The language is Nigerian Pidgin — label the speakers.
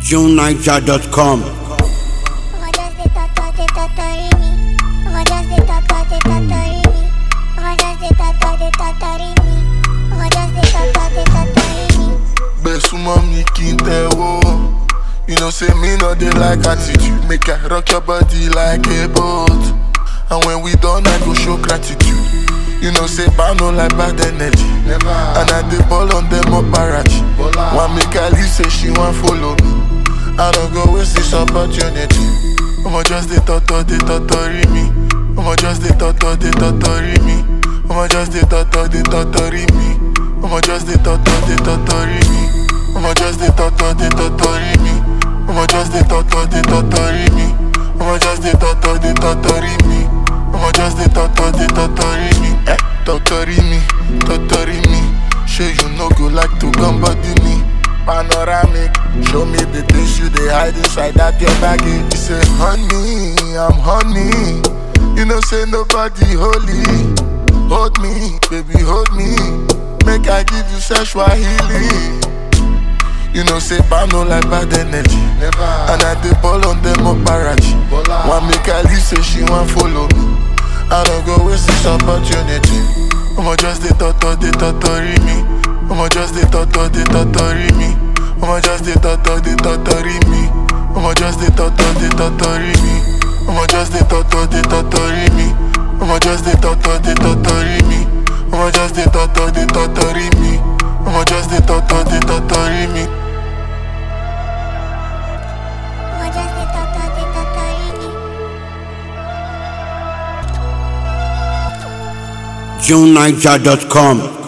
Speaker 1: JuneNiger.com.
Speaker 2: Rodas de tata de tatarini. Rodas de tata de tatarini. Rodas de tata de tatarini. Rodas de tata de tatarini.
Speaker 3: Gbé súnmọ́ mi kí n tẹ̀wọ́. You know say me no dey like attitude. Make I rock your body like a boat. And when we done, I go show gratitude. You know say bad no like bad energy.
Speaker 4: Never.
Speaker 3: And I dey ball on them up barrage.
Speaker 4: Bola.
Speaker 3: One make I leave say she wan follow me. I don't go waste this opportunity. I'ma just dey toto, dey totori me. I'ma just dey toto, dey totori me. I'ma just dey toto, dey totori me. I'ma just dey toto, dey totori me. I'ma just dey toto, dey totori me. I'ma just dey toto, dey totori me. I'ma just dey toto, dey totori me. I'ma just dey toto, dey totori me. Eh, totori me, totori me. Sure you no go like to come body me. Panoramic, show me the things you dey hide inside that your baggy. You say, honey, I'm honey. You know, say nobody holy. Hold me, baby, hold me. Make I give you sexual healing. You know, say bad no like bad energy.
Speaker 4: Never.
Speaker 3: And I dey ball on them up barrage.
Speaker 4: Bola.
Speaker 3: One make I leave, say she want follow me. I don't go waste this opportunity. I'ma just dey toto, dey totori me. I'ma just dey toto, dey totori me. I'ma just dey toto, dey totori me. I'ma just dey toto, dey totori me. I'ma just dey toto, dey totori me. I'ma just dey toto, dey totori me. I'ma just dey toto, dey totori me. I'ma just dey toto, dey totori me.
Speaker 2: Rodas de tata de tatarini.
Speaker 1: JuneNiger.com.